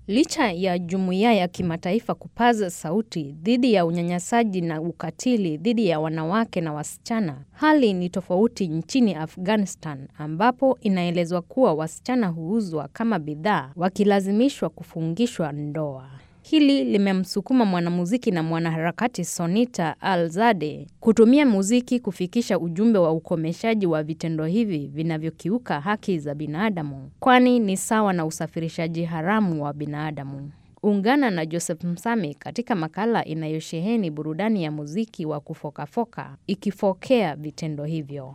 Licha ya jumuiya ya kimataifa kupaza sauti dhidi ya unyanyasaji na ukatili dhidi ya wanawake na wasichana, hali ni tofauti nchini Afghanistan ambapo inaelezwa kuwa wasichana huuzwa kama bidhaa wakilazimishwa kufungishwa ndoa. Hili limemsukuma mwanamuziki na mwanaharakati Sonita Alzade kutumia muziki kufikisha ujumbe wa ukomeshaji wa vitendo hivi vinavyokiuka haki za binadamu, kwani ni sawa na usafirishaji haramu wa binadamu. Ungana na Joseph Msami katika makala inayosheheni burudani ya muziki wa kufokafoka ikifokea vitendo hivyo.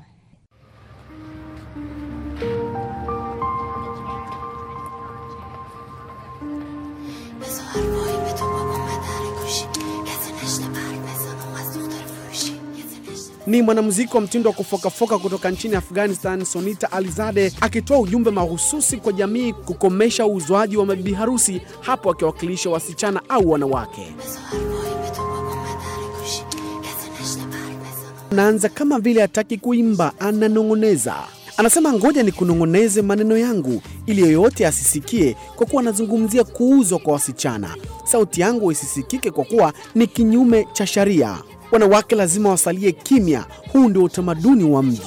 Ni mwanamuziki wa mtindo wa kufokafoka kutoka nchini Afghanistan, Sonita Alizade akitoa ujumbe mahususi kwa jamii kukomesha uuzwaji wa mabibi harusi, hapo akiwakilisha wasichana au wanawake. Anaanza kama vile hataki kuimba, ananong'oneza. Anasema ngoja ni kunong'oneze maneno yangu ili yoyote asisikie, kwa kuwa anazungumzia kuuzwa kwa wasichana. Sauti yangu isisikike kwa kuwa ni kinyume cha sharia. Wanawake lazima wasalie kimya. Huu ndio utamaduni wa mji.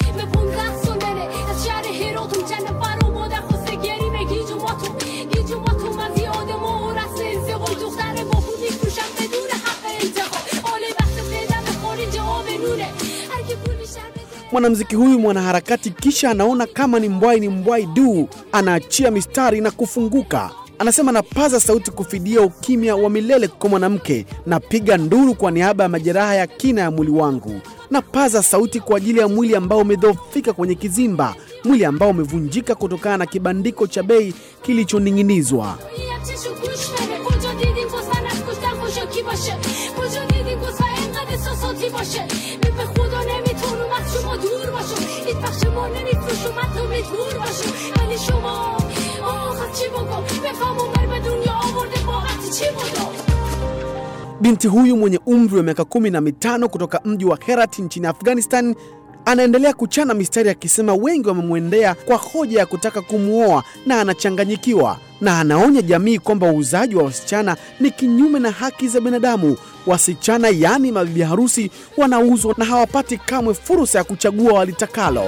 Mwanamuziki huyu mwanaharakati kisha anaona kama ni mbwai ni mbwai du, anaachia mistari na kufunguka. Anasema napaza sauti kufidia ukimya wa milele kwa mwanamke, napiga nduru kwa niaba ya majeraha ya kina ya mwili wangu, napaza sauti kwa ajili ya mwili ambao umedhoofika kwenye kizimba, mwili ambao umevunjika kutokana na kibandiko cha bei kilichoning'inizwa. Binti huyu mwenye umri wa miaka kumi na mitano kutoka mji wa Herat nchini Afghanistan anaendelea kuchana mistari akisema wengi wamemwendea kwa hoja ya kutaka kumwoa na anachanganyikiwa, na anaonya jamii kwamba uuzaji wa wasichana ni kinyume na haki za binadamu. Wasichana yaani mabibi harusi wanauzwa na hawapati kamwe fursa ya kuchagua walitakalo.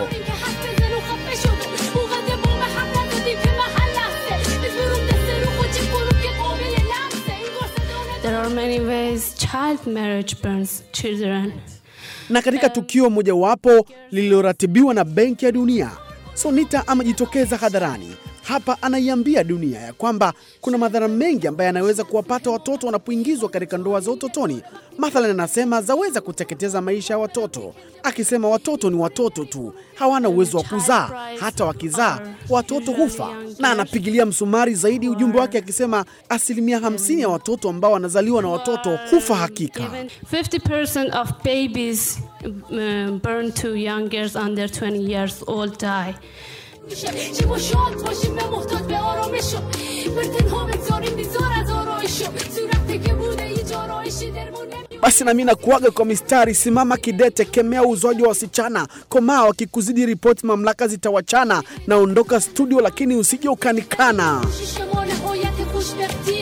There are many ways child marriage burns children. Na katika tukio mojawapo lililoratibiwa na Benki ya Dunia, Sonita amejitokeza hadharani. Hapa anaiambia dunia ya kwamba kuna madhara mengi ambayo yanaweza kuwapata watoto wanapoingizwa katika ndoa za utotoni. Mathalan, anasema zaweza kuteketeza maisha ya watoto, akisema watoto ni watoto tu, hawana uwezo wa kuzaa, hata wakizaa watoto hufa. Na anapigilia msumari zaidi ujumbe wake akisema asilimia 50 ya watoto ambao wanazaliwa na watoto hufa hakika. Even 50% of babies uh, born to young girls under 20 years old die. چه با شاد باشیم نه محتاج به آرامشو بر تنها بگذاریم بیزار از آرایشو صورتی که بوده یه جارایشی درمون نمی Basi nami nakuaga kwa mistari, simama kidete, kemea uuzwaji wa wasichana, komaa wakikuzidi ripoti, mamlaka zitawachana. Naondoka studio, lakini usije ukanikana. شما نهایت خوشبختی